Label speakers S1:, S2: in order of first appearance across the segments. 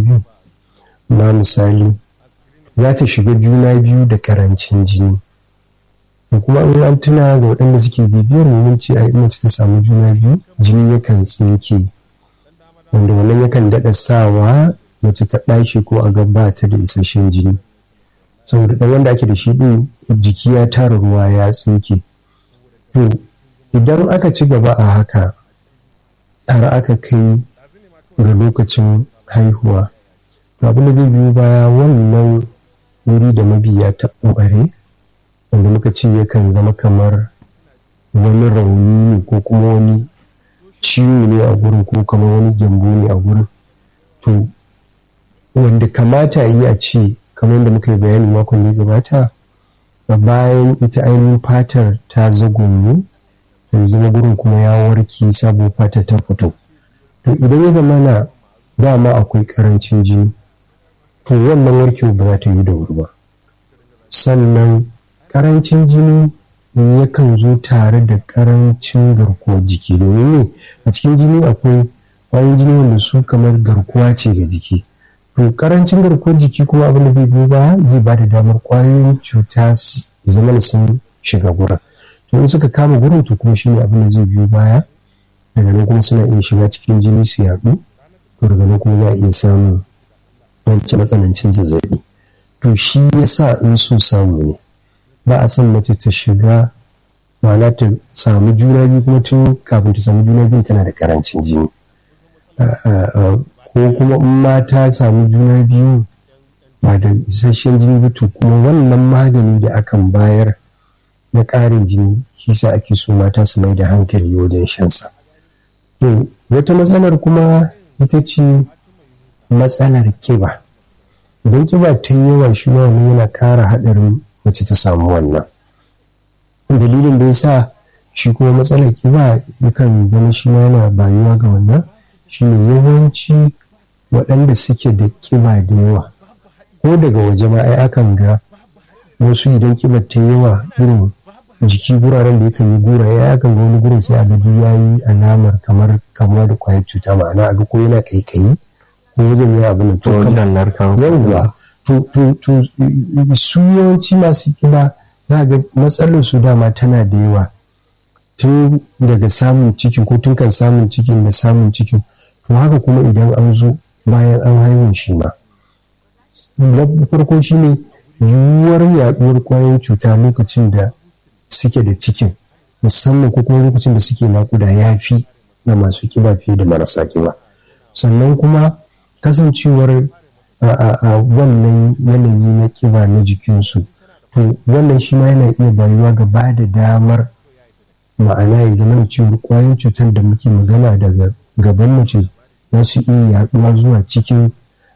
S1: biyu na misali za ta shiga juna biyu da karancin jini da kuma in an tuna ga waɗanda suke bibiyar mun ce a mace ta samu juna biyu jini yakan tsinke wanda wannan yakan daɗa sawa mace ta ɗashi ko a gaba ta da isasshen jini saboda ɗan wanda ake da shi ɗin jiki ya tara ruwa ya tsinke to idan aka ci gaba a haka har aka kai ga lokacin haihuwa to abin da zai biyo baya wannan wuri da mabiya ta ɓare wanda muka ce yakan zama kamar wani rauni ne ko kuma wani ciwo ne a gurin ko kamar wani gyambo ne a gurin to wanda kamata yi a ce kamar yadda muka yi bayani makon da ya gabata bayan ita ainihin fatar ta zagonye to zama gurin kuma ya warke sabo fata ta fito to idan ya zama na dama akwai karancin jini to wannan warkewa ba za ta yi da wuri ba sannan karancin jini yakan zo tare da karancin garkuwar jiki domin ne a cikin jini akwai kwayoyin jini wanda su kamar garkuwa ce ga jiki to karancin garkuwar jiki kuma abin da zai biyo baya zai ba da damar kwayoyin cuta zama sun shiga gurin to in suka kama gurin to kuma shine abin da zai biyo baya daga nan kuma suna iya shiga cikin jini su yaɗu to daga nan kuma za a iya samun wancan matsanancin zazzabi to shi yasa in so samu ne ba a son mace ta shiga ma'ana ta samu juna biyu kuma tun kafin ta samu juna biyu tana da karancin jini ko kuma in ma ta samu juna biyu ba da isasshen jini ba to kuma wannan magani da akan bayar na ƙarin jini shi sa ake so mata su mai da hankali wajen shansa to wata matsalar kuma ita ce matsalar kiba idan kiba ta yi yawa shi ma wani yana ƙara haɗarin mace ta samu wannan dalilin da ya sa shi kuma matsalar kiba yakan zama shi ma yana bayuwa ga wannan shine yawanci waɗanda suke da kiba da yawa ko daga waje ma ai akan ga wasu idan kibar ta yawa irin jiki guraren da yakan yi gura ya akan ga wani gurin sai a ga ya yi alamar kamar kamar da kwayar cuta ma'ana a ga ko yana kaikayi ko wajen ya abin da to yawwa to su yawanci masu kiba za ga matsalar su dama tana da yawa tun daga samun ciki ko tun kan samun cikin da samun cikin to haka kuma idan an zo bayan an haihu shi ma na farko shine yiwuwar yaduwar kwayoyin cuta lokacin da suke da cikin musamman ko kuma lokacin da suke nakuda ya fi na masu kiba fiye da marasa kiba sannan kuma kasancewar a wannan yanayi na kiba na jikinsu to wannan shi ma yana iya bayuwa ga ba da damar ma'ana ya zama da cewar kwayoyin cutar da muke magana daga gaban mace za su iya yaduwa zuwa cikin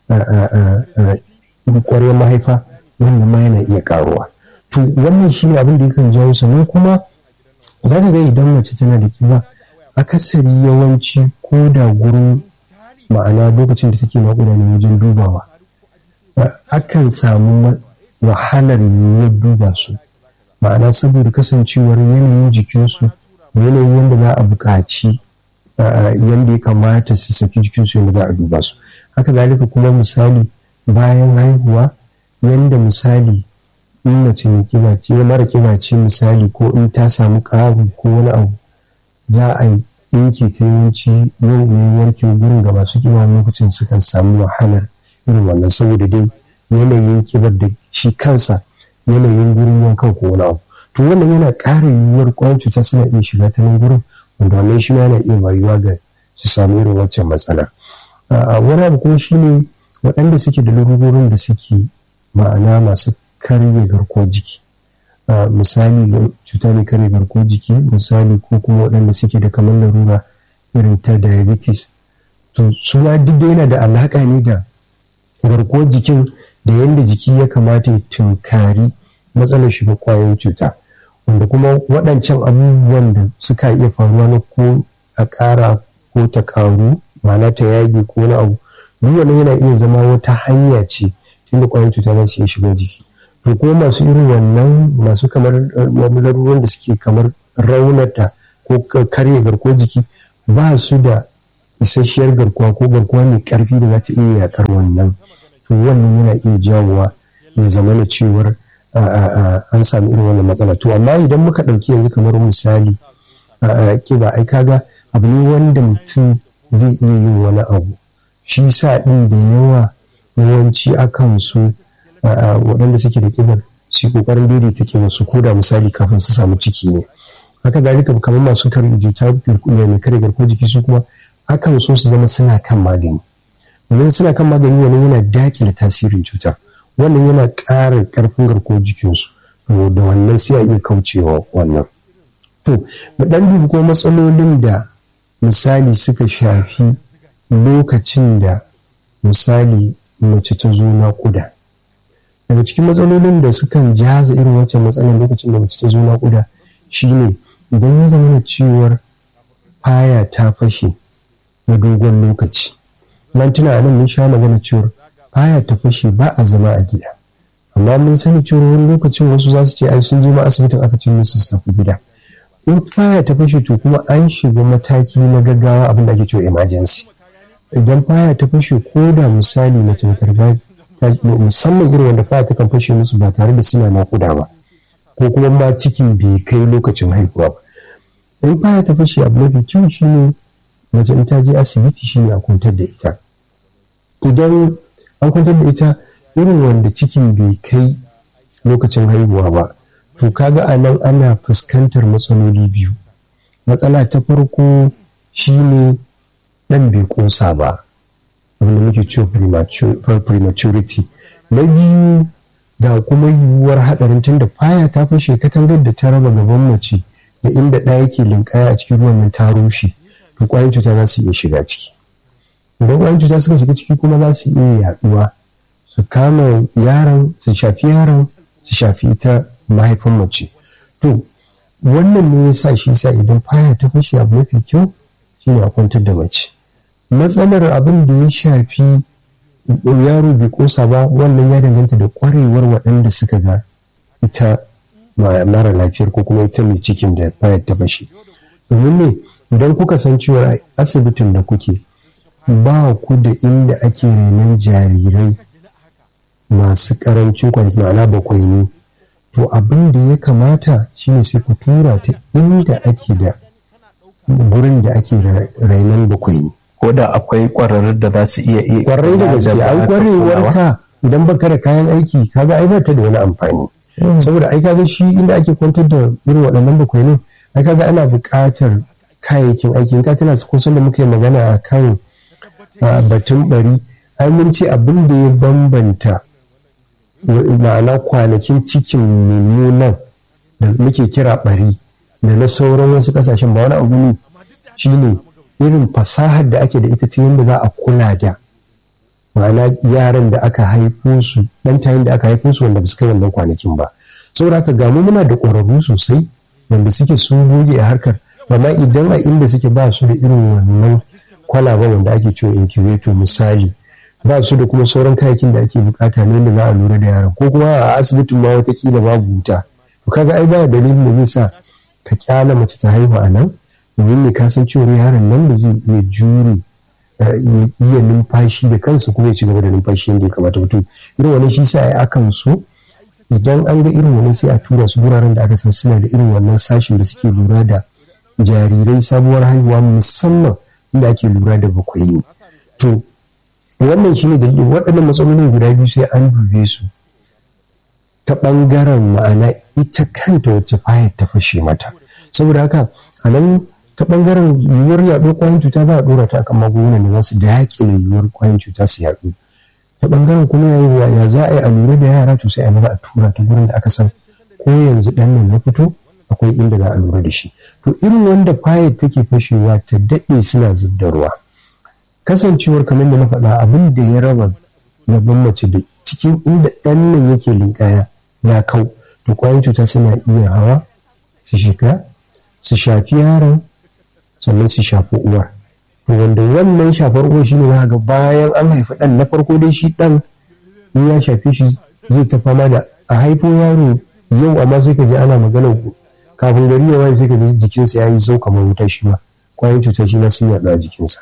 S1: kwaryar mahaifa wanda ma yana iya karuwa to wannan shi ne abin da yakan jawo sannan kuma za ka ga idan mace tana da kiba akasari yawanci ko da gurin ma'ana lokacin da take naƙuda ne wajen dubawa akan samu wahalar yiwuwar duba su ma'ana saboda kasancewar yanayin jikinsu da yanayin yadda za a buƙaci yadda ya kamata su saki jikinsu yadda za a duba su haka zalika kuma misali bayan haihuwa yadda misali in mace mai kiba ce mara kiba ce misali ko in ta samu ƙaru ko wani abu za a yi ɗinki ta yawanci yau ne warke gurin ga masu kiba lokacin sukan samu wahalar irin wannan saboda dai yanayin kibar da shi kansa yanayin gurin yankan ko wani abu to wannan yana ƙara yiwuwar ƙwayar cuta suna iya shiga ta nan gurin wanda wannan shi ma yana iya bayuwa ga su samu irin waccan matsala wani abu kuma shine waɗanda suke da larurorin da suke ma'ana masu karye garkuwar jiki misali cuta mai karye garkuwar jiki misali ko kuma waɗanda suke da kamar larura irin ta diabetes to su ma duk da yana da alaƙa ne da garkuwar jikin da yadda jiki ya kamata ya tunkari matsalar shiga kwayoyin cuta wanda kuma waɗancan abubuwan da suka iya faruwa na ko a ƙara ko ta ƙaru ma'ana ta yage ko na abu duk wannan yana iya zama wata hanya ce tunda kwayoyin cuta za su iya shiga jiki to kuma masu irin wannan masu kamar laruran da suke kamar raunata ko karya garkuwar jiki ba su da isasshiyar garkuwa ko garkuwa mai karfi da za ta iya yakar wannan to wannan yana iya jawowa ya zama na cewar an sami irin wannan matsala to amma idan muka ɗauki yanzu kamar misali kiba ai kaga abu ne wanda mutum zai iya yin wani abu shi sa ɗin da yawa yawanci akan su waɗanda suke da kibar su kokarin daidaita kibar su koda misali kafin su samu ciki ne haka zalika kamar masu karin juta mai kare garkuwar jiki su kuma akan so su zama suna kan magani domin suna kan magani wannan yana dakile tasirin cutar wannan yana ƙara ƙarfin garkuwar jikinsu da wannan sai a iya kaucewa wannan to mu ɗan dubi ko matsalolin da misali suka shafi lokacin da misali mace ta zo naƙuda daga cikin matsalolin da sukan jaza irin wancan matsalar lokacin da mace ta zo naƙuda shine idan ya zama da ciwar faya ta fashe na dogon lokaci nan tuna nan mun sha magana cewar faya ta fashe ba a zama a gida amma mun sani cewar wani lokacin wasu za su ce ai sun je ma asibitin aka ce musu su tafi gida in faya ta fashe to kuma an shiga mataki na gaggawa abin da ake cewa emergency idan faya ta fashe ko da misali mace ta riga musamman irin wanda faya ta kan fashe musu ba tare da suna nakuda ba ko kuma ma cikin bai kai lokacin haihuwa ba in faya ta fashe abu mafi kyau shine mace in ta je asibiti shine a kwantar da ita idan an kwantar da ita irin wanda cikin bai kai lokacin haihuwa ba to kaga a nan ana fuskantar matsaloli biyu matsala ta farko shine dan bai kosa ba abinda muke cewa prematurity na biyu ga kuma yiwuwar haɗarin tunda faya ta fashe katangar da ta raba gaban mace da inda ɗaya yake linkaya a cikin ruwan nan ta rushe to ƙwayoyin cuta za su iya shiga ciki idan ƙwayoyin cuta suka shiga ciki kuma za su iya yaɗuwa su kama yaron su shafi yaron su shafi ita mahaifin mace to wannan ne ya sa shi sa idan faya ta fashe abu mafi kyau shine a kwantar da mace matsalar abin da ya shafi yaro bai kosa ba wannan ya danganta da kwarewar waɗanda suka ga ita mara lafiyar ko kuma ita mai cikin da fayar ta fashe domin ne idan kuka san cewa asibitin da kuke ba ku da inda ake renon jarirai masu karancin kwanaki ma'ana bakwai ne to abin da ya kamata shine sai ku tura ta inda ake da gurin da ake rainon bakwai ne
S2: ko da akwai kwararrun da za su iya iya
S1: kwarai da gaske ai kwarewar ka idan baka da kayan aiki kaga ai ba ta da wani amfani saboda ai kaga shi inda ake kwantar da irin waɗannan bakwai ne ai kaga ana buƙatar kayayyakin aiki in ka tana kusan da muka yi magana a kan batun bari ai mun ce abin da ya bambanta ma'ana kwanakin cikin mummunan da muke kira bari da na sauran wasu kasashen ba wani abu ne shine irin fasahar da ake da ita ta yadda za a kula da ma'ana yaran da aka haifo su dan tayin da aka haifo su wanda ba su kai wannan kwanakin ba saboda haka gamu muna da ƙwararru sosai wanda suke sun goge a harkar amma idan a inda suke ba su da irin wannan kwalaban wanda ake cewa incubator misali ba su da kuma sauran kayakin da ake bukata ne da za a lura da yaran ko kuma a asibitin ma watakila babu wuta to kaga ai ba dalilin da zai sa ka kyala mace ta haihu a nan domin ne ka san cewa yaron nan da zai iya jure iya numfashi da kansa kuma ya ci gaba da numfashi yadda ya kamata mutum irin wani shi sa ai akan so idan an ga irin wani sai a tura su wuraren da aka san suna da irin wannan sashin da suke lura da jarirai sabuwar haihuwa musamman inda ake lura da bakwai ne to wannan shine dalilin waɗannan matsalolin guda biyu sai an dube su ta ɓangaren ma'ana ita kanta wacce fayar ta fashe mata saboda haka a nan ta ɓangaren yiwuwar yaɗuwar kwayan cuta za a ɗora ta akan magungunan da za su daƙile yiwuwar kwayan cuta su yaɗu ta ɓangaren kuma ya za a yi a lura da yara to sai a maza a tura ta gurin da aka san ko yanzu ɗan nan ya fito akwai inda za a lura da shi to irin wanda fayar take fashewa ta daɗe suna zub da ruwa kasancewar kamar da na faɗa abin da ya raba gaban mace da cikin inda ɗan nan yake linkaya ya kau da ƙwayan cuta suna iya hawa su shiga su shafi yaron sannan su shafi uwar to wanda wannan shafar uwar shine za ga bayan an haifi ɗan na farko dai shi ɗan in ya shafe shi zai ta fama da a haifo yaro yau amma sai ka ji ana magana kafin gari ya waye sai ka ji jikinsa ya yi sau kamar wuta shi ma ƙwayan cuta shi ma sun yaɗu a jikinsa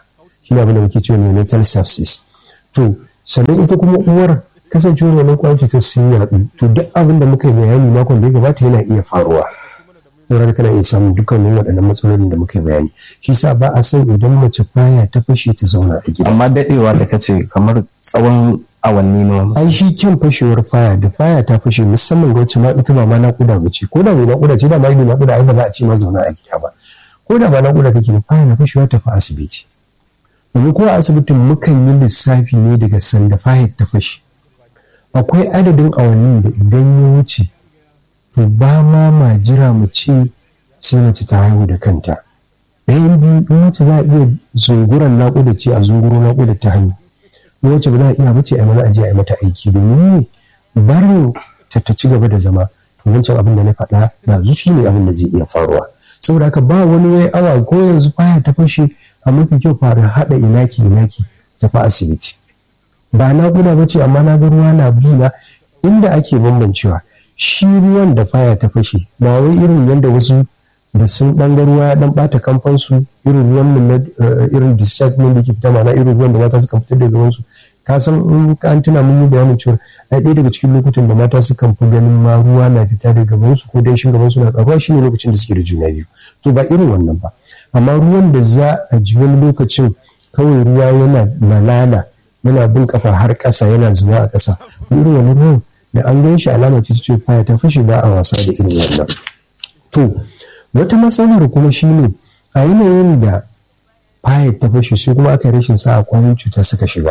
S1: shi ne abin da muke cewa neonatal sepsis to sannan ita kuma uwar kasancewar wannan kwayan cutar sun yaɗu to duk abin da muka yi bayani makon da ya gabata yana iya faruwa saboda tana iya samun dukkanin waɗannan matsalolin da muka yi bayani shi sa ba a san idan mace baya ta fashe ta zauna a gida
S2: amma dadewa da kace kamar tsawon awanni nawa
S1: ai shi kyan fashewar faya da faya ta fashe musamman ga wacce ma ita ba ma naƙuda ba ce ko da mai naƙuda ce da ma mai naƙuda ai ba za a ce ma zauna a gida ba ko da ba naƙuda take ba faya na fashewa ta fa asibiti domin ko a asibitin mukan yi lissafi ne daga sanda fayar ta fashe akwai adadin awannin da idan ya wuce to ba ma ma jira mu ce sai mace ta haihu da kanta ɗayan biyu in mace za a iya zunguran naƙuda ce a zunguro naƙuda ta haihu in wacce ba za a iya bace a mana aje a yi mata aiki domin ne barin ta ta ci gaba da zama to wancan abin da na faɗa da zuci ne abin da zai iya faruwa saboda haka ba wani wai awa ko yanzu faya ta fashe a mafi kyau fara haɗa inaki inaki tafi asibiti ba naƙuda ba ce amma na ga ruwa na bi na inda ake bambancewa shi ruwan da faya ta fashe ba wai irin yadda wasu da sun ɗan ruwa ya ɗan ɓata kamfansu irin ruwan nan irin discharge ne da ke fita mana irin ruwan da mata suka fitar da gabansu ka san in ka an tuna mun yi bayanin cewa ai ɗaya daga cikin lokutan da mata sukan fi ganin ma ruwa na fita da gabansu ko danshin gabansu na ƙaruwa shine lokacin da suke da juna biyu to ba irin wannan ba amma ruwan da za a ji wani lokacin kawai ruwa yana malala yana bin kafa har ƙasa yana zuwa a ƙasa irin wani ruwan da an gan shi alama ce ce faya ta fashe ba a wasa da irin wannan to wata matsalar kuma shine a yanayin da faya ta fashe sai kuma aka rashin sa a kwayoyin cuta suka shiga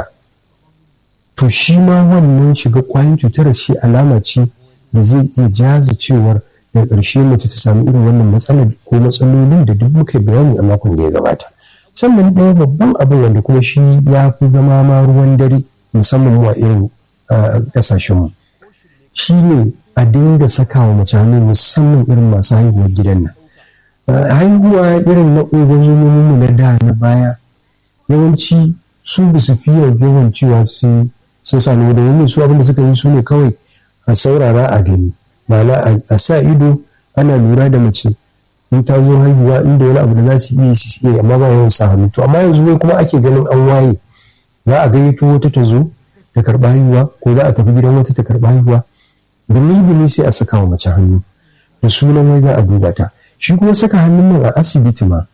S1: to shi ma wannan shiga kwayoyin cutar shi alama ce da zai iya jaza cewar da ƙarshe mace ta samu irin wannan matsalar ko matsalolin da duk muka bayani a makon da ya gabata sannan ɗaya babban abin wanda kuma shi ya fi zama ma ruwan dare musamman mu a irin ƙasashenmu shi ne a dinga saka wa mace hannu musamman irin masu haihuwar gidan nan haihuwa irin na mu na da na baya yawanci su ba su fi yawan cewa su sun sami da wani su abinda suka yi su ne kawai a saurara a gani ma'ana a sa ido ana lura da mace in ta zo haihuwa inda wani abu da za su iya su iya amma ba yawan sa hannu to amma yanzu wai kuma ake ganin an waye za a gayyato wata ta zo ta karɓa haihuwa ko za a tafi gidan wata ta karɓa haihuwa bini sai a saka wa mace hannu da sunan wai za a duba ta shi kuma saka hannun nan a asibiti ma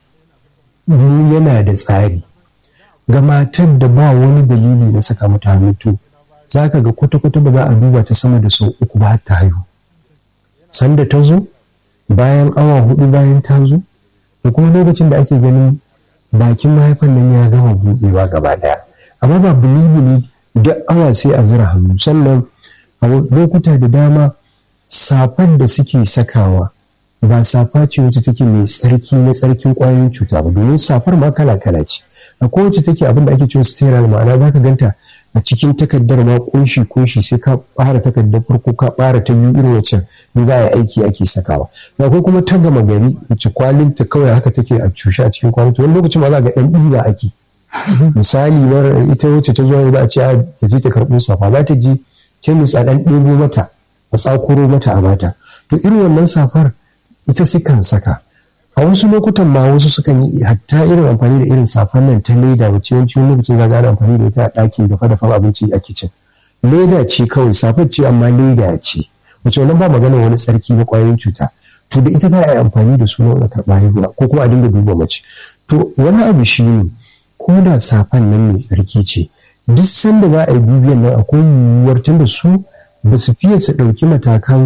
S1: yana da tsari ga matar da ba wani dalili na saka mata hannu to za ka ga kwata-kwata ba za a duba ta sama da sau uku ba ta haihu sanda ta zo bayan awa hudu bayan ta zo da kuma lokacin da ake ganin bakin mahaifan nan ya gama buɗewa gaba daya amma ba buli-buli duk awa sai a zira hannu sannan a lokuta da dama safar da suke sakawa ba safa ce wacce take mai tsarki na tsarkin kwayoyin cuta ba domin safar ma kala kala ce a kowace take abin da ake cewa sterile ma'ana zaka ganta a cikin takardar ma kunshi kunshi sai ka fara takardar farko ka fara ta biyu irin wacce ne za a yi aiki ake sakawa da akwai kuma ta gama gari wacce kwalinta kawai haka take a cushe a cikin kwalin wani lokacin ma za ga dan ɗiba ake misali mar ita wacce ta zo za a ce a ta je ta karɓo safa za ta je kemis a ɗan ɗebo mata a tsakuro mata a bata to irin wannan safar ita sukan saka a wasu lokutan ma wasu sukan yi hatta irin amfani da irin safar nan ta leda wacce yawanci wani lokacin za ana amfani da ita a ɗakin dafa dafa abinci a kicin leda ce kawai safar ce amma leda ce wacce wannan ba magana wani tsarki na ƙwayoyin cuta to da ita za a yi amfani da su na karɓa haihuwa ko kuma a dinga duba mace to wani abu shi ne ko da safan nan mai tsarki ce duk sanda za a yi dubiyan nan akwai yiwuwar tunda su ba su fiye su ɗauki matakan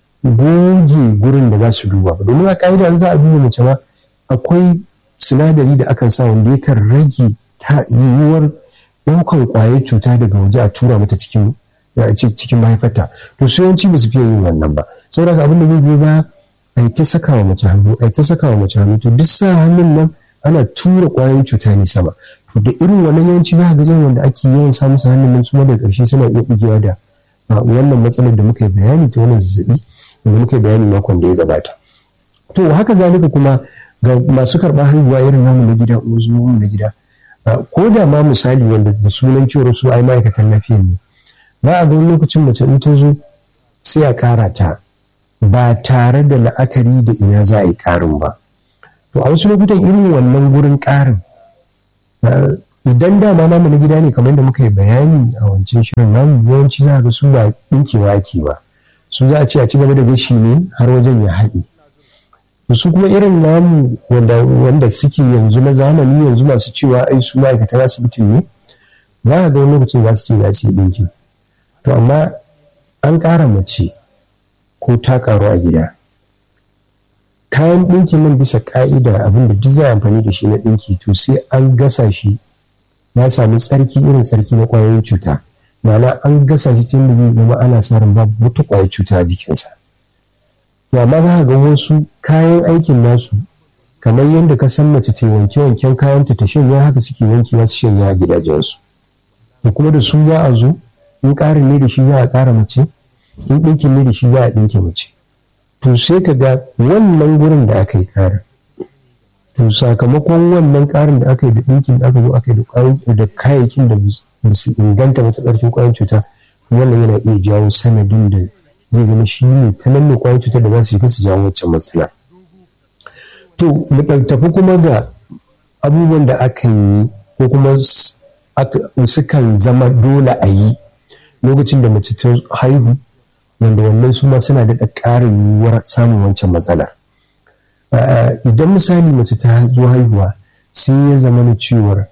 S1: goge gurin da za su duba ba domin a ka'ida an za a duba mace ma akwai sinadari da akan sa wanda yakan rage ta yiwuwar ɗaukan ƙwayar cuta daga waje a tura mata cikin cikin mahaifarta to su yawanci ba su fiye yin wannan ba saboda abin da zai biyo ba a yi ta saka wa mace hannu a yi ta saka wa mace hannu to duk sa hannun nan ana tura ƙwayoyin cuta ne sama to da irin wannan yawanci za ka ga wanda ake yawan samun sa hannun nan su da ƙarshe suna iya bugewa da wannan matsalar da muka yi bayani ta wannan zazzabi da muka yi bayani makon da ya gabata to haka zalika kuma ga masu karɓar haihuwa irin namu na gida ko zuwa na gida ko da ma misali wanda da sunan cewar su ai ma'aikatan lafiya ne za a ga wani lokacin mace in ta zo sai a ƙara ta ba tare da la'akari da ina za a yi ƙarin ba to a wasu lokutan irin wannan gurin ƙarin idan dama namu na gida ne kamar da muka yi bayani a wancan shirin namu yawanci za a ga su ba ɗinkewa ake ba su za a ce a ci gaba da gashi ne har wajen ya haɗe su kuma irin namu wanda suke yanzu na zamani yanzu masu cewa ai su ma'aikatan asibitin ne za a ga wani lokacin za su ce za su yi ɗinki to amma an ƙara mace ko ta ƙaru a gida kayan ɗinkin nan bisa ƙa'ida abinda duk za a amfani da shi na ɗinki to sai an gasa shi ya sami tsarki irin tsarki na ƙwayoyin cuta ma'ana an gasa shi tun da zai zama ana sa ran babu wata ƙwayar cuta a jikinsa to amma za ga wasu kayan aikin nasu kamar yadda ka san mace ta wanke wanken kayanta ta shanya haka suke wankewa su shanya a gidajensu da kuma da su za a zo in ƙarin ne da shi za a ƙara mace in ɗinkin ne da shi za a ɗinke mace to sai ka ga wannan gurin da aka yi ƙarin to sakamakon wannan ƙarin da aka yi da ɗinkin da aka zo aka yi da kayayyakin da ba su inganta ba ta ƙarfin ƙwayar cuta wannan yana iya jawo sanadin da zai zama shi ne ta nan ne ƙwayar cutar da za su shiga su jawo waccan matsala to mu tafi kuma ga abubuwan da aka yi ko kuma sukan zama dole a yi lokacin da mace ta haihu wanda wannan su ma suna daɗa ƙarin yiwuwar samun wancan matsalar idan misali mace ta zo haihuwa sai ya zama na cewar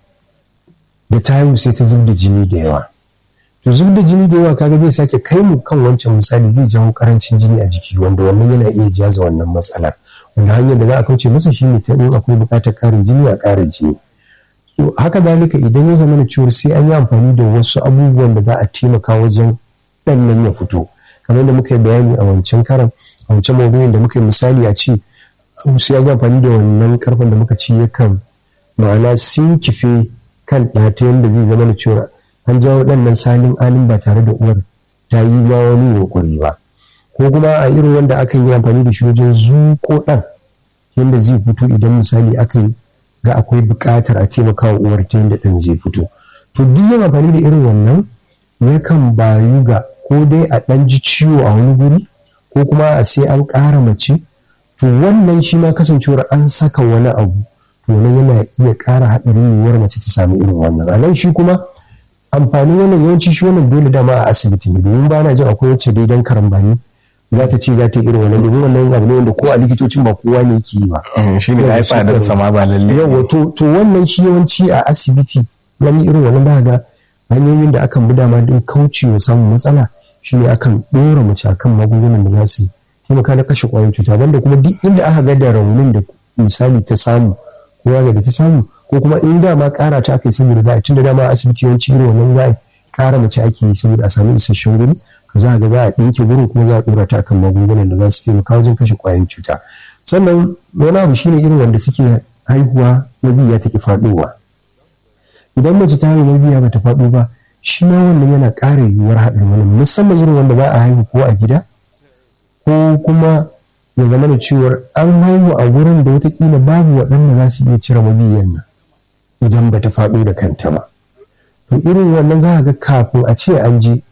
S1: da ta haihu sai ta zub da jini da yawa to zub da jini da yawa kaga zai sake kai mu kan wancan misali zai jawo karancin jini a jiki wanda wannan yana iya jaza wannan matsalar wanda hanyar da za a kauce masa shine ta in akwai buƙatar ƙarin jini a ƙarin jini to haka zalika idan ya zama na cewar sai an yi amfani da wasu abubuwan da za a taimaka wajen ɗan nan ya fito kamar da muka yi bayani a wancan karan a wancan maudu'in da muka yi misali a ce sai an yi amfani da wannan karfin da muka ci yakan ma'ana sun kife kan ɗata yadda zai zama da cewar an jawo ɗannan salin alin ba tare da uwar ta yi ma wani yunkuri ba ko kuma a irin wanda akan yi amfani da shi wajen zuƙo ɗan yadda zai fito idan misali aka yi ga akwai buƙatar a taimaka wa uwar ta yadda ɗan zai fito to duk yin amfani da irin wannan yakan bayu ga ko dai a ɗan ji ciwo a wani guri ko kuma a sai an ƙara mace to wannan shi ma kasancewar an saka wani abu to nan yana iya ƙara haɗarin yiwuwar mace ta sami irin wannan a nan shi kuma amfanin wannan yawanci shi wannan dole dama a asibiti ne domin ba na jin akwai wacce dai dan karambani za ta ce za ta yi irin wannan domin wannan abu ne wanda ko a likitocin ba kowa ne yake yi ba.
S2: shi ne ai tsadar sama ba lalle.
S1: yawa to to wannan shi yawanci a asibiti wani irin wannan za ga hanyoyin da akan bi dama don kaucewa samun matsala shine akan ɗora mace akan magungunan da za su taimaka na kashe ƙwayoyin cuta banda kuma duk inda aka ga da raunin da misali ta samu ko ya da ta samu ko kuma in dama ƙara ta aka yi saboda za a tun da dama asibiti yawanci irin wannan za a ƙara mace ake yi saboda a samu isasshen guri to za a ga za a ɗinke gurin kuma za a ɗora ta akan magungunan da za su taimaka wajen kashe ƙwayoyin cuta sannan wani abu shine irin wanda suke haihuwa mabiya take faɗowa idan mace ta haihu mabiya bata faɗo ba shi ma wannan yana ƙara yiwuwar haɗin wani musamman irin wanda za a haihu ko a gida ko kuma ya zama da cewar an haihu a wurin da watakila babu waɗanda za su iya cire mabiyan nan idan bata faɗo da kanta ba to irin wannan za ga kafin a ce an je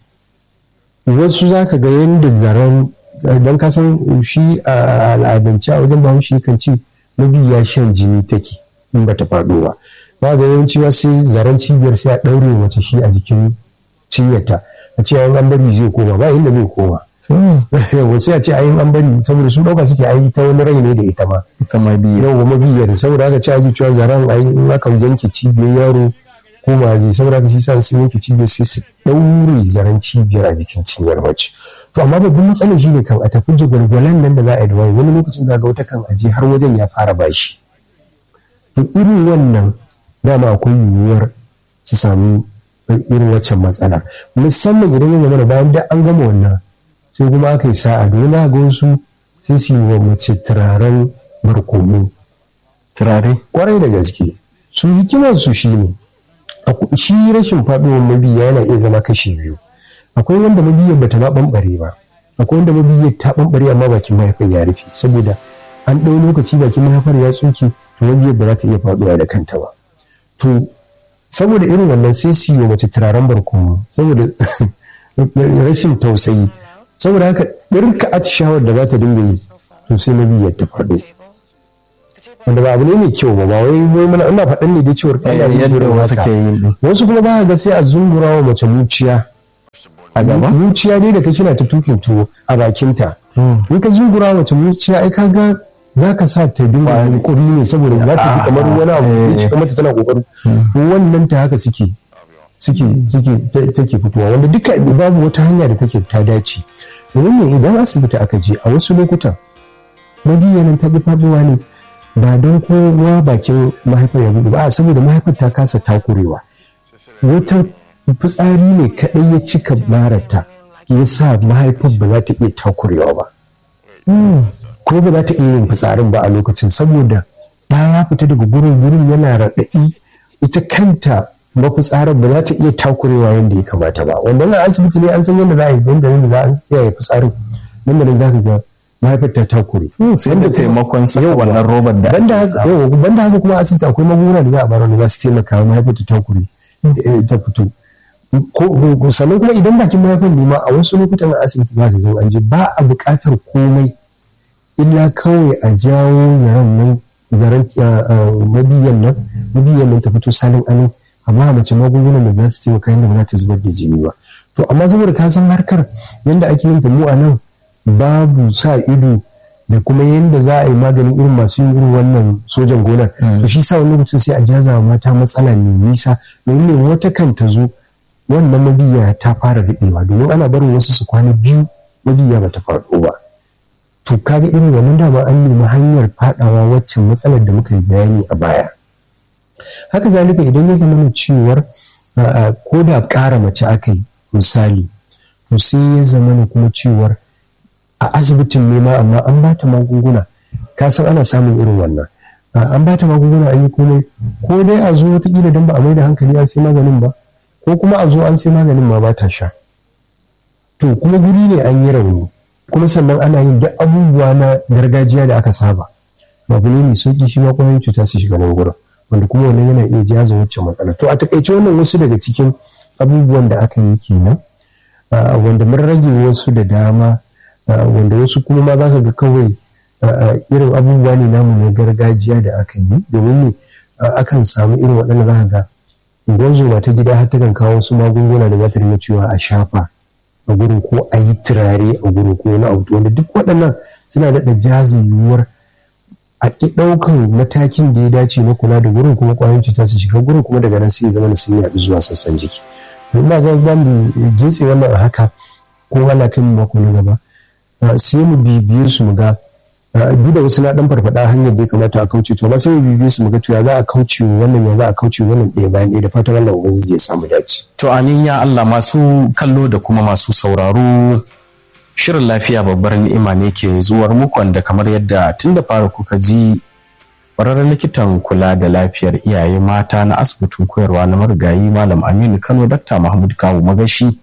S1: wasu za ka ga yadda zaren don kasan shi a al'adance a wajen bahaushe kan ce mabiya shan jini take in bata faɗo ba za ga yawanci ma sai zaren cibiyar sai a ɗaure mace shi a jikin cinyarta a ce ayin an bari zai koma ba inda zai koma yawa sai a ce ayin an bari saboda su ɗauka suke ayi ta wani rai ne da ita ma
S2: ita ma biyu
S1: yawa mabiyar saboda haka ce ake cewa zaren ayi in aka yanke cibiyar yaro ko ma zai saboda haka shi sa sun yanke cibiyar sai su ɗaure zaren cibiyar a jikin cinyar mace to amma babban matsalar shi ne kan a tafi jagwalgwalan nan da za a yi da waye wani lokacin za ga wata kan aje har wajen ya fara bashi to irin wannan dama akwai yiwuwar su sami irin waccan matsala musamman idan ya zama da bayan da an gama wannan sai kuma aka yi sa'a domin ga wasu sai su yi wa mace turaren barkono
S2: turare
S1: kwarai da gaske su hikimar su shi ne shi rashin faɗuwar mabiya yana iya zama kashi biyu akwai wanda mabiyar bata ma ɓamɓare ba akwai wanda mabiyar ta ɓamɓare amma bakin mahaifar ya rufe saboda an ɗau lokaci bakin mahaifar ya tsuke to mabiyar ba za ta iya faɗuwa da kanta ba to saboda irin wannan sai su yi mace turaren barkono saboda rashin tausayi saboda haka ɗirka atishawar da za ta dinga yi to sai na biyar ta faɗo wanda ba abu ne mai kyau ba ba wai wai muna ina faɗan ne dai cewar kana yin
S2: yadda
S1: irin
S2: wasu
S1: haka
S2: ke yin din
S1: wasu kuma za ka ga sai a zungura wa mace muciya
S2: a gaba
S1: muciya ne da kake na ta tukin tuwo a bakinta in ka zungura wa mace muciya ai ka ga za ka sa ta dinga yunkuri ne saboda za ta fi kamar wani abu ya cika mata tana kokarin wannan ta haka suke suke suke ta- take fitowa wanda duka babu wata hanya da take ta dace domin ne idan asibiti aka je a wasu lokutan mabiyanin ta ki faduwa ne ba don kowa bakin mahaifar ya buɗe ba a saboda mahaifar ta kasa takurewa wata fitsari ne kaɗai ya cika marata ya sa mahaifar ba za ta iya takurewa ba ko ba za ta iya yin fitsarin ba a lokacin saboda ba ya fita daga gurin gurin yana raɗaɗi ita kanta mafitsarar ba za ta iya takurewa yadda ya kamata ba wanda na asibiti ne an san yadda za a yi yadda ne za a iya fitsarin nan da nan za ka ga mahaifar ta takure
S2: sai da taimakon saka
S1: Yawwa.
S2: wannan robar da
S1: banda
S2: ake
S1: haka
S2: sa.
S1: yawa, banda haka kuma asibiti akwai magunguna da za a bayar wanda za su taimaka wa mahaifar ta takure eh, ta fito ko ko- sannan kuma idan bakin mahaifar ne ma a wasu lokutan a asibiti za ka ga an je ba a buƙatar komai illa kawai a jawo zaren nan zaren ah, ah, mabiyan nan mabiyan nan ta fito salin alin amma mace magungunan da za su taimaka yadda ba za ta zubar da jini ba to amma saboda ka san harkar yadda ake yin ta mu a nan babu sa ido da kuma yadda za a yi maganin irin masu yin irin wannan sojan gonar to shi sa wani lokacin sai a jaza wa mata matsala mai nisa domin ne wata kan ta zo wannan mabiya ta fara riɓewa domin ana barin wasu su kwana biyu mabiya ba ta faɗo ba to kaga irin wannan dama an nemi hanyar faɗawa waccan matsalar da muka yi bayani a baya haka zalika idan ya zama na cewar a, a, ko da ƙara mace aka yi misali to sai ya zama na kuma cewar a asibitin nema amma an ba ta magunguna ka san ana samun irin wannan A, an ba ta magunguna an yi komai ko dai a zo wataƙila don ba a mai da hankali an sai maganin ba ko kuma a zo an sai maganin ma ba ta sha to kuma guri ne an yi rauni kuma sannan ana yin duk abubuwa na gargajiya da aka saba abu ne mai sauki shi ma kwayoyin cuta su shiga nan gurin wanda kuma wannan yana iya jaza wacce matsala to a takaice wannan wasu daga cikin abubuwan da aka yi kenan ah, wanda mun rage wasu da dama ah, wanda wasu kuma ma za ka ga kawai ah, ah, irin abubuwa ne namu na gargajiya da aka yi domin ne ah, akan samu irin waɗanda za ka ga gwanzo ta gida har takan kawo wasu magunguna da za ta rinka cewa a shafa a gurin ko a yi turare a gurin ko wani abu wanda duk waɗannan suna daɗa jaza yiwuwar a ƙi ɗaukan matakin da ya dace na kula da gurin kuma ƙwayoyin cuta su shiga gurin kuma daga nan sai ya zama da sun yaɗu zuwa sassan jiki don na ga za mu jintse wannan a haka ko ana kai mu mako na gaba ah, sai mu bibiye su mu ga ah, duk da wasu na ɗan farfaɗa hanyar da ya kamata a kauce to amma sai mu bibiye su mu ga to ya za a kauce wa wannan ya za a kauce wa wannan ɗaya bayan ɗaya da fatan Allah ubangiji ya samu dace.
S2: To amin ya Allah masu kallo da kuma masu sauraro shirin lafiya babbar ni'ima ne ke zuwar muku wanda kamar yadda tun da fara kuka ji ƙwararren likitan kula da lafiyar iyaye mata na asibitin koyarwa na marigayi malam aminu kano dakta mahmud kawu magashi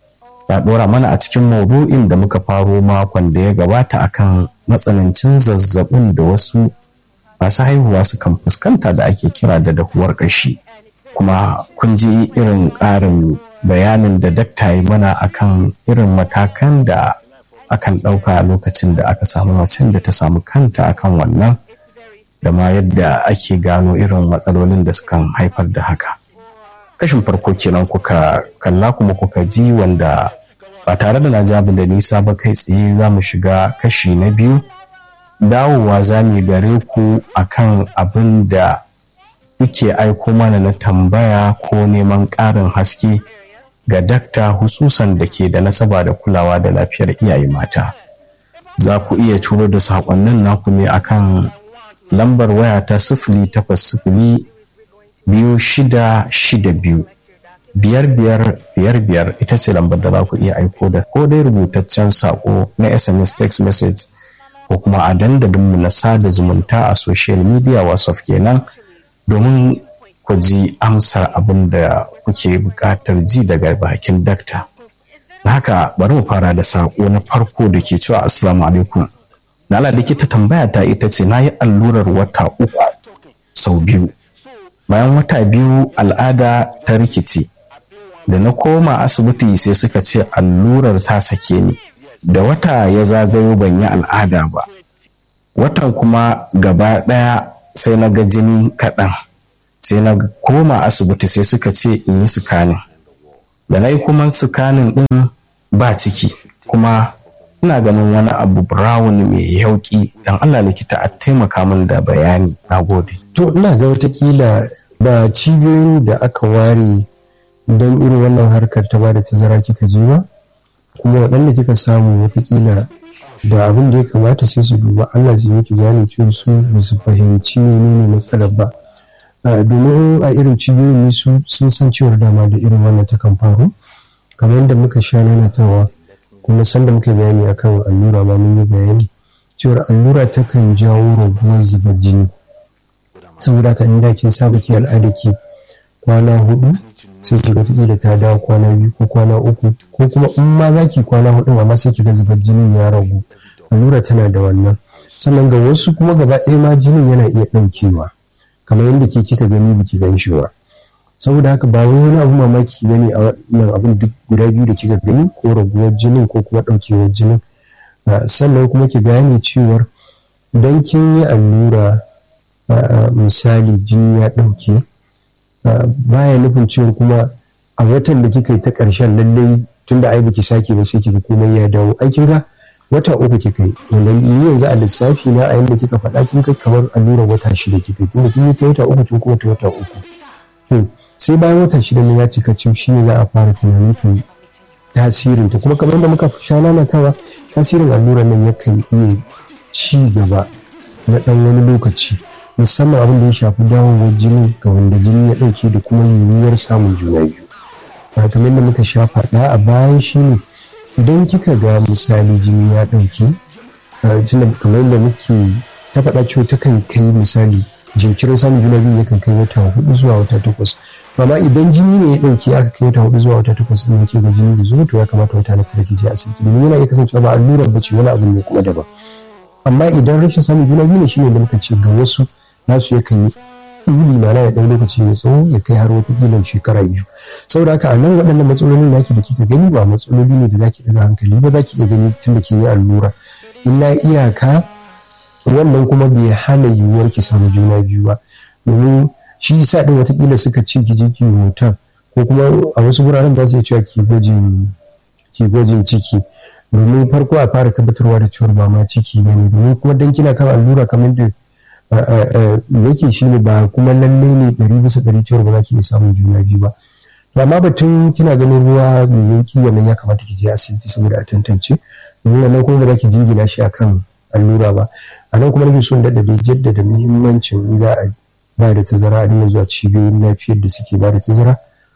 S2: ya ɗora mana a cikin maudu'in da muka faro makon da ya gabata akan matsanancin zazzabin da wasu masu haihuwa sukan fuskanta da ake kira da dahuwar ƙashi. kuma kun ji irin ƙarin bayanin da dakta yi mana akan irin matakan da akan ɗauka a lokacin da aka samu macen da ta samu kanta akan wannan da ma yadda ake gano irin matsalolin da sukan haifar da haka kashin farko kenan kuka kalla kuma kuka ji wanda ba tare da na jabi da nisa ba kai tsaye za mu shiga kashi na biyu dawowa za mu yi gare ku akan abin da kuke aiko mana na tambaya ko neman ƙarin haske ga dakta hususan da ke da nasaba da kulawa da lafiyar iyaye mata za ku iya turo da saƙonnin naku ne akan lambar waya ta sifili takwas sifili biyu shida shida biyu biyar biyar biyar biyar ita ce lambar da za ku iya aiko da ko dai rubutaccen saƙo na sms text message ko kuma a dandalinmu na sada zumunta a social media whatsapp kenan domin ku ji amsar abin da kuke buƙatar ji daga bakin dakta. Da haka bari mu fara da saƙo na farko da ke cewa assalamu alaikum. Lala likita tambaya ta ita ce na yi allurar wata uku sau biyu. Bayan wata biyu al'ada ta rikici. Da na koma asibiti sai suka ce allurar ta sake ni. Da wata ya zagayo ban yi al'ada ba. Watan kuma gaba ɗaya sai na ga jini kaɗan sai na koma asibiti sai suka ce in yi sukanin da na yi kuma sukanin ɗin ba ciki kuma ina ganin wani abu brown mai yauki don allah likita a taimaka min da bayani na gode
S1: to ina ga watakila ba cibiyoyin da aka ware don irin wannan harkar ta ba da tazara kika je ba kuma waɗanda kika samu watakila da abin da ya kamata sai su duba allah zai miki gane cewa su ba su fahimci menene matsalar ba domin a irin cibiyoyin ne su sun san cewar dama da irin wannan takan faru kamar yadda muka sha nanatawa kuma sanda muka bayani akan allura ma mun yi bayani cewar allura takan jawo raguwar zubar jini saboda haka inda kin saba ki al'ada ki kwana hudu sai ki ga da ta dawo kwana biyu ko kwana uku ko kuma in ma za ki kwana hudu amma sai ki ga zubar jinin ya ragu allura tana da wannan sannan ga wasu kuma gaba ɗaya ma jinin yana iya ɗaukewa kamar yadda ke kika gani biki gan shi ba saboda haka ba wai wani abu mamaki ba ne a wannan abin duk guda biyu da kika gani ko raguwar jinin ko kuma ɗaukewar jinin sannan kuma ki gane cewar idan kin yi allura misali jini ya ɗauke baya nufin cewar kuma a watan da kika yi ta ƙarshen lallai tunda ai baki sake ba sai kika komai ya dawo ai kin ga wata uku kika yi wanda ni yanzu a lissafi na a yanda kika faɗa kin kai kamar allurar wata shida kika yi tunda kin yi ta wata uku kin kuma ta wata uku sai bayan wata shida ne ya cika cif shi ne za a fara tunanin to tasirin ta kuma kamar yadda muka sha nanatawa tasirin allurar nan yakan iya ci gaba na ɗan wani lokaci musamman abin da ya shafi dawowar jini ga wanda jini ya ɗauke da kuma yiwuwar samun juna biyu kamar yadda muka sha faɗa a baya shine idan kika ga misali jini ya ɗauke kamar yadda muke ta faɗa cewa takan kai misali jinkirin samun juna biyu yakan kai wata hudu zuwa wata takwas amma idan jini ne ya ɗauke aka kai wata hudu zuwa wata takwas ɗin yake ga jini da zuwa to ya kamata wata na tara ki je asibiti domin yana iya kasancewa ba allurar bace wani abu ne kuma daban amma idan rashin samun juna biyu ne shine da muka ce ga wasu nasu yakan yi ɗuli mana ya ɗan lokaci mai tsawo ya kai har wata shekara biyu saboda haka a nan waɗannan matsalolin naki da kika gani ba matsaloli ne da zaki ɗaga hankali ba zaki iya gani tun da kin yi allura illa iyaka wannan kuma bai hana yiwuwar ki samu juna biyu ba domin shi yasa ɗin watakila suka ce ki je ki hoton ko kuma a wasu wuraren za su iya cewa ki gwajin ki gwajin ciki domin farko a fara tabbatarwa da cewar ba ma ciki ba ne domin kuma dan kina kan allura kamar da yake shi ne ba kuma lallai ne ɗari bisa ɗari cewar ba za ki iya samun juna biyu ba to amma batun kina ganin ruwa mai yauki wannan ya kamata ki je asibiti saboda a tantance domin wannan kuma ba za ki jingina shi akan allura ba a nan kuma nake son daɗa da jaddada muhimmancin za a ba da tazara a dinga zuwa cibiyoyin lafiyar da suke ba da tazara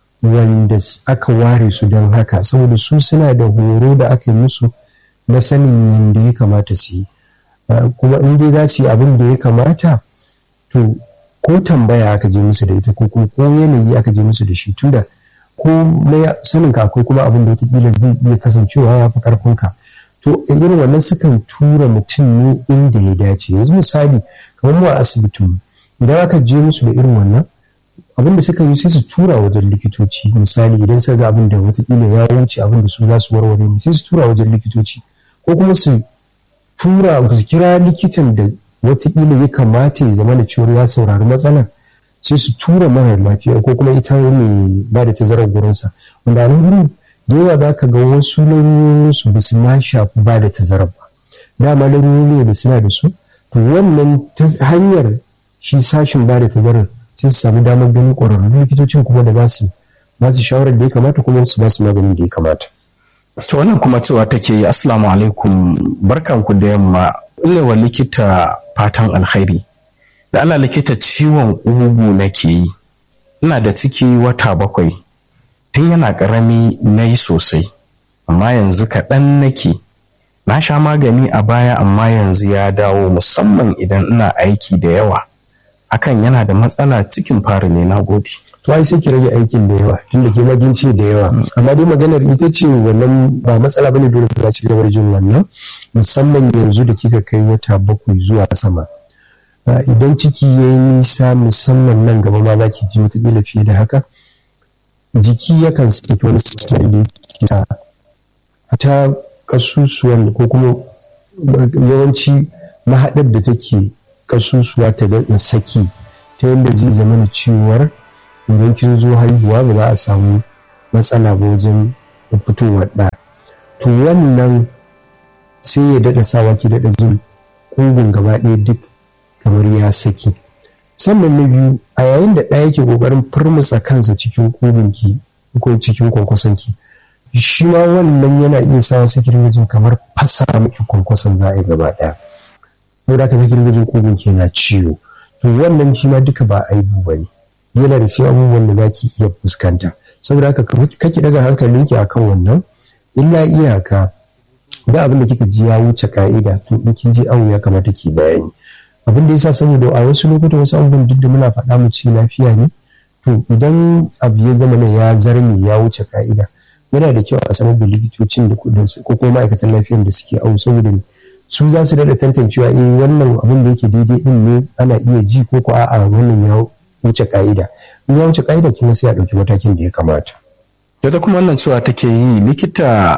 S1: wanda aka ware su don haka saboda su suna da horo da aka yi musu na sanin yadda ya kamata su yi kuma in dai za su yi abin da ya kamata to ko tambaya aka je musu da ita ko kuma ko yanayi aka je musu da shi tunda ko na sanin ka akwai kuma abin da wataƙila zai iya kasancewa ya fi ƙarfinka to irin wannan sukan tura mutum ne inda ya dace yanzu misali kamar mu a asibitin idan aka je musu da irin wannan abin da suka yi sai su tura wajen likitoci misali idan suka ga abin da wataƙila ya wuce abin da su za su warware ne sai su tura wajen likitoci ko kuma su tura su kira likitan da watakila ya kamata ya zama da cewa ya saurari matsalar sai su tura mara lafiya ko kuma ita mai ba da tazarar gurinsa wanda nan gurin da yawa za ka ga wasu lalurorinsu ba su ma shafi ba da tazarar ba dama larurori da suna da su to wannan hanyar shi sashin ba da tazarar sai su samu damar ganin ƙwararrun likitocin kuma da za su ba su shawarar da ya kamata kuma su ba su maganin da ya kamata.
S2: To wannan kuma cewa take yi Assalamu alaikum barkanku da yamma wa likita fatan alkhairi. Da Allah likita ciwon ugu nake yi. Ina da ciki wata bakwai. Tun yana ƙarami na yi sosai. Amma yanzu kaɗan nake. Na sha magani a baya amma yanzu ya dawo musamman idan ina aiki da yawa. Hakan yana da matsala cikin fari ne na gode.
S1: to ai sai ki rage aikin da yawa tunda ke magin ce da yawa amma dai maganar ita ce wannan ba matsala bane dole za ci gaba da jin wannan musamman yanzu da kika kai wata bakwai zuwa sama idan ciki ya yi nisa musamman nan gaba ma za ki ji wataƙila fiye da haka jiki yakan saki wani sistem da yake sa a ta kasusuwan ko kuma yawanci mahaɗar da take kasusuwa ta da saki ta yadda zai zama da cewar idan kin zo haihuwa ba za a samu matsala ba wajen fitowar ɗa to wannan sai ya daɗa sawa ki daɗa jin ƙugun gaba ɗaya duk kamar ya saki sannan na biyu a yayin da ɗaya yake ƙoƙarin firmutsa kansa cikin ƙugunki ko cikin kwankwasonki shi ma wannan yana iya sawa sai ki jin kamar fasa miki kwankwason za a yi gaba ɗaya saboda haka sai ki jin ƙugunki yana ciwo to wannan shi ma duka ba aibu ba ne yana da cikin abubuwan da za ki iya fuskanta saboda haka kake daga hankalinki akan wannan illa iyaka da abin da kika ji ya wuce ka'ida to in kin je awo ya kamata ki bayani abin da yasa saboda a wasu lokutan wasu abubuwan duk da muna faɗa mu ce lafiya ne to idan abu ya zama ya zarme ya wuce ka'ida yana da kyau a sanar da likitocin da ko kuma ma'aikatan lafiyar da suke awo saboda su za su daɗa tantancewa eh wannan abin da yake daidai din ne ana iya ji ko ko a'a wannan ya wuce ka'ida in ya wuce ka'ida kin sai a ɗauki matakin da ya kamata.
S2: ta kuma wannan cewa take yi likita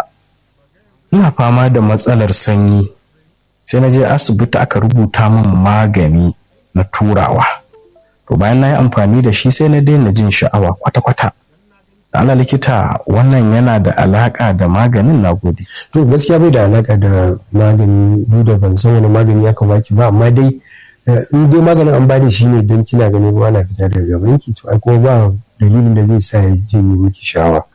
S2: ina fama da matsalar sanyi sai na je asibiti aka rubuta min magani na turawa to bayan na yi amfani da shi sai na daina jin sha'awa kwata-kwata da ala likita wannan yana da alaka da maganin na gode
S1: to gaskiya bai da alaka da magani duk da ban san wani magani ya baki ba amma dai in dai maganin an bada shi ne don kina ganin ruwa na fita daga banki to ai kuma ba dalilin da zai sa ya janye miki shawa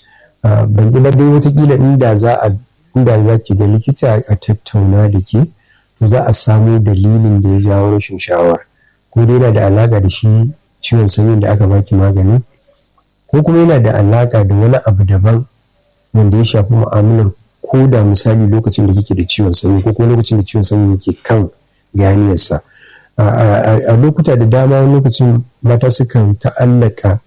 S1: ban ji ba dai watakila inda za a inda za ki ga likita a tattauna da ke to za a samu dalilin da ya jawo rashin shawar ko dai yana da alaka da shi ciwon sanyin da aka baki magani ko kuma yana da alaka da wani abu daban wanda ya shafi mu'amalar ko da misali lokacin da kike da ciwon sanyi ko kuma lokacin da ciwon sanyi yake kan ganiyarsa a lokuta da dama lokacin mata sukan ta'allaka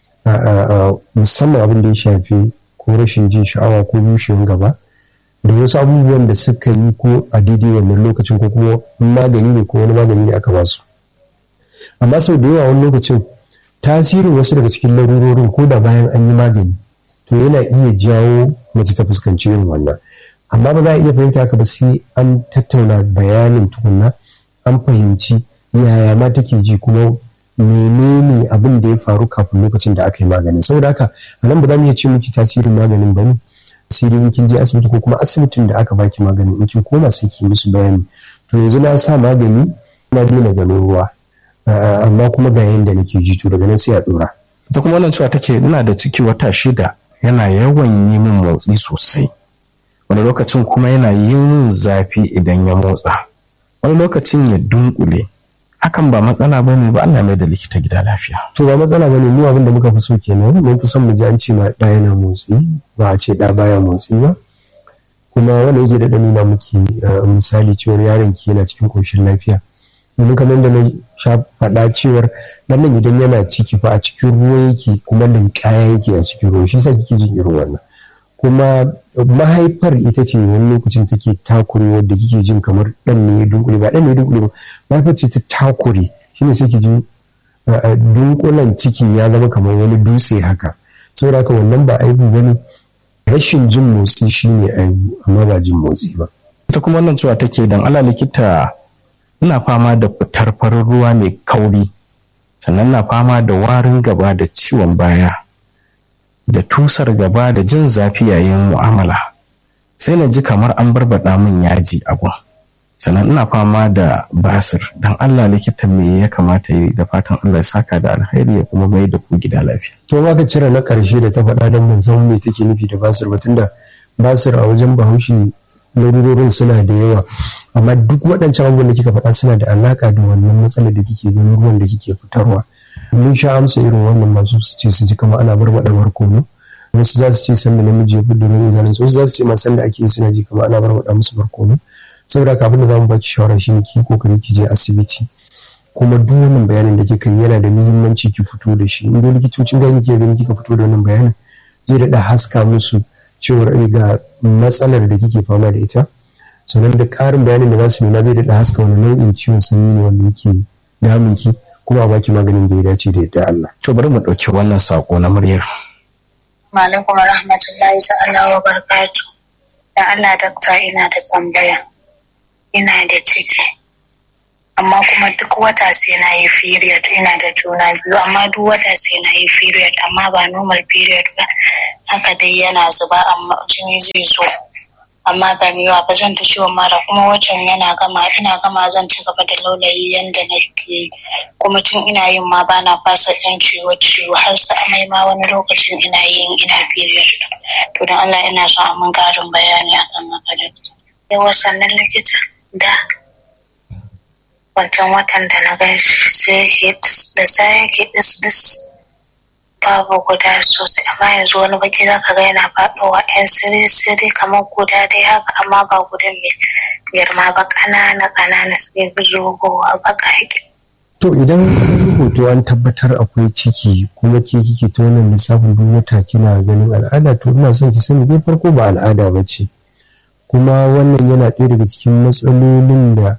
S1: musamman abin da ya shafi ko rashin jin sha'awa ko bushewar gaba da wasu abubuwan da suka yi ko a daidai wannan lokacin ko kuma magani ne ko wani magani ne aka ba su amma sau da yawa wani lokacin tasirin wasu daga cikin larurorin ko da bayan an yi magani to yana iya jawo mace ta fuskanci irin wannan amma ba za a iya fahimta haka ba sai an tattauna bayanin tukunna an fahimci yaya ma take ji kuma menene abin da ya faru kafin lokacin da aka yi maganin saboda haka a nan ba za mu iya ce miki tasirin maganin ba ne sai dai in kin je asibiti ko kuma asibitin da aka baki maganin in kin koma sai ki musu bayani to yanzu na sa magani na daina ganin ruwa amma kuma ga yanda nake ji to daga nan sai a dora
S2: ita kuma wannan cewa take ina da ciki wata shida yana yawan yi min motsi sosai wani lokacin kuma yana yi min zafi idan ya motsa wani lokacin ya dunkule hakan ba matsala ba ne ba Allah mai da likita gida lafiya.
S1: To ba matsala ba ne mu abin da muka fi so kenan mun fi son mu ji an ce ma ɗa yana motsi ba a ce ɗa baya motsi ba. Kuma wanda yake da nuna muke misali cewar yaron ki yana cikin ƙoshin lafiya. Domin kamar da na sha faɗa cewar ɗan nan idan yana ciki fa a cikin ruwa yake kuma linƙaya yake a cikin ruwa shi sa kike jin irin wannan. kuma mahaifar ita ce wani lokacin take takure wadda kike jin kamar dan ne ya dunkule ba dan ne ya dunkule ba mahaifar ce ta takure shine sai ki ji dunkulen cikin ya zama kamar wani dutse haka saboda haka wannan ba aibu bane rashin jin motsi shine aibu amma ba jin motsi ba
S2: ita kuma wannan cewa take dan ala likita ina fama da fitar farin ruwa mai kauri sannan na fama da warin gaba da ciwon baya da tusar gaba da jin zafi yayin mu'amala sai na ji kamar an barbada min yaji a gun sannan ina fama da basir don allah likita me ya kamata yi da fatan allah ya saka da alheri ya kuma mai da ku gida lafiya
S1: to ma ka cire na karshe da ta faɗa don ban san me take nufi da basir ba tunda basir a wajen bahaushe larurorin suna da yawa amma duk waɗancan abubuwan da kika faɗa suna da alaka da wannan matsalar da kike ganin ruwan da kike fitarwa mun sha amsa irin wannan masu su ce su ji kama ana barbaɗa barkono wasu za su ce sanda namiji ya fi domin izalin wasu za su ce ma sanda ake suna ji kama ana barbaɗa musu barkono saboda haka abin da za mu baki shawara shine ki kokari ki je asibiti kuma duk wannan bayanin da kika yi yana da muhimmanci ki fito da shi in dai likitocin gani ke gani kika fito da wannan bayanin zai daɗa haska musu cewar ga matsalar da kike fama da ita sannan da ƙarin bayanin da za su nuna zai daɗa haska wani nau'in ciwon sanyi ne wanda yake damun ki kuma a baki maganin da ya dace da yadda Allah.
S2: To bari mu ɗauki wannan saƙo na muryar.
S3: Malaikum rahmatullahi ta'ala wa barakatu. Da Allah dakta ina da tambaya. Ina da ciki. amma kuma duk wata sai na yi period ina da juna biyu amma duk wata sai na yi period amma ba normal period ba haka dai yana zuba amma jini zai zo amma ba mai yawa ba zan ta ciwon mara kuma watan yana gama ina gama zan ci gaba da laulayi yanda na ke kuma tun ina yin ma bana fasa yan ciwo ciwo har sa amai ma wani lokacin ina yin ina period to don Allah ina so a mun karin bayani akan haka da yawa sannan likita da wancan watan da na gan shi sai yake da sa yake dis dis babu guda sosai amma yanzu wani baki za ka ga yana faɗowa yan siri siri kamar guda dai haka amma ba guda mai girma ba ƙanana ƙanana sai bi zogowa baka yake.
S1: to idan hoto an tabbatar akwai ciki kuma ke kike ta wannan lissafin duk wata kina ganin al'ada to ina son ki sani dai farko ba al'ada ba ce kuma wannan yana ɗaya daga cikin matsalolin da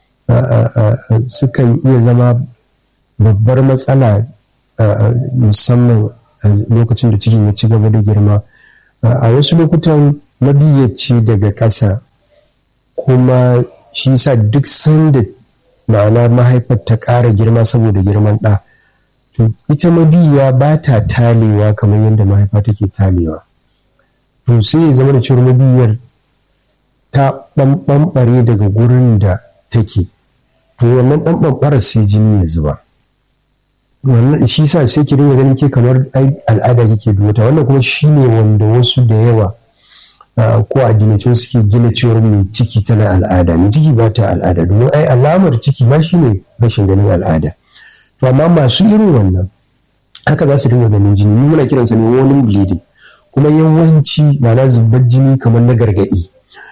S1: sukan iya zama babbar matsala musamman a lokacin da cikin ya ci gaba da girma a wasu lokutan mabiyyaci daga ƙasa kuma shi sa duk sanda ma'ana mahaifar ta ƙara girma saboda girman ɗa to ita mabiya ba ta talewa kamar yadda mahaifa take talewa to sai ya zama da cewar mabiyar ta ɓamɓare daga gurin da take to wannan ɗan ɓamɓarar sai jini ya zuba wannan shi sa sai ki dinga ganin ke kamar al'ada kike duwata wannan kuma shine wanda wasu da yawa ko addinacin suke gina cewar mai ciki tana al'ada mai ciki ba ta al'ada domin ai alamar ciki ma shine rashin ganin al'ada to amma masu irin wannan haka za su dinga ganin jini mu muna kiransa ne wani bleeding kuma yawanci ma'ana zubar jini kamar na gargaɗi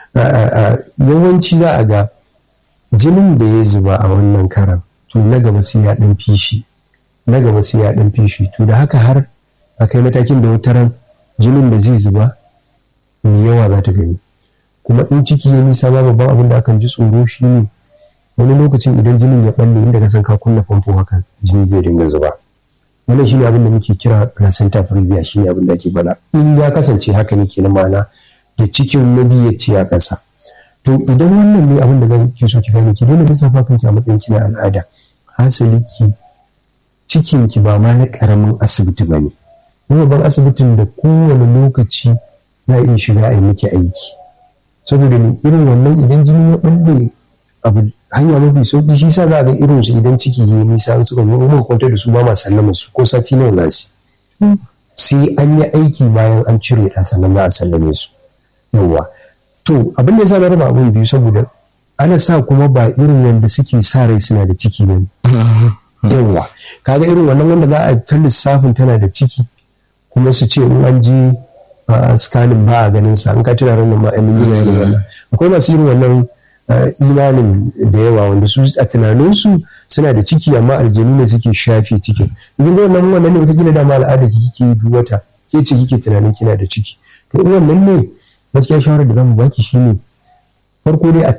S1: yawanci za a ga jinin da ya zuba a wannan karan to na gaba sai ya ɗan fishi na gaba sai ya ɗan fishi to da haka har a kai matakin da wataran jinin da zai zuba mai yawa za ta gani kuma in ciki ya nisa ma babban abin da akan ji tsoro shi ne wani lokacin idan jinin ya balle inda ka san ka kunna famfo haka jini zai dinga zuba wannan shine abin da muke kira placenta previa shine abin da ake bala in ya kasance haka ne kenan ma'ana da cikin mabiyyaci a ƙasa to idan wannan ne abin da zan ki so ki gane ki daina lissafa kanki a matsayin kina al'ada hasali ki cikin ki ba ma na karamin asibiti ba ne babban asibitin da kowane lokaci za a iya shiga a yi miki aiki saboda mai irin wannan idan jini ya ɓalle abu hanya mafi sauki shi sa za a ga irin su idan ciki ya nisa an suka zo muka kwanta da su ba ma sallama su ko sati nawa za su sai an yi aiki bayan an cire ta sannan za a sallame su yawwa to abin da ya sa na raba abin biyu saboda ana sa kuma ba irin wanda suke sa rai suna da ciki ba yawwa kaga irin wannan wanda za a ta lissafin tana da ciki kuma su ce in an ji scanning ba a ganin sa an ka tuna ranar ma ainihin yana irin wannan akwai masu irin wannan imanin da yawa wanda su a tunaninsu suna da ciki amma aljanu ne suke shafe cikin idan da wannan wannan ne wata gina dama al'ada ki kike duk wata ke ce kike tunanin kina da ciki to wannan ne gaskiya shawarar da zamu baki shine farko dai a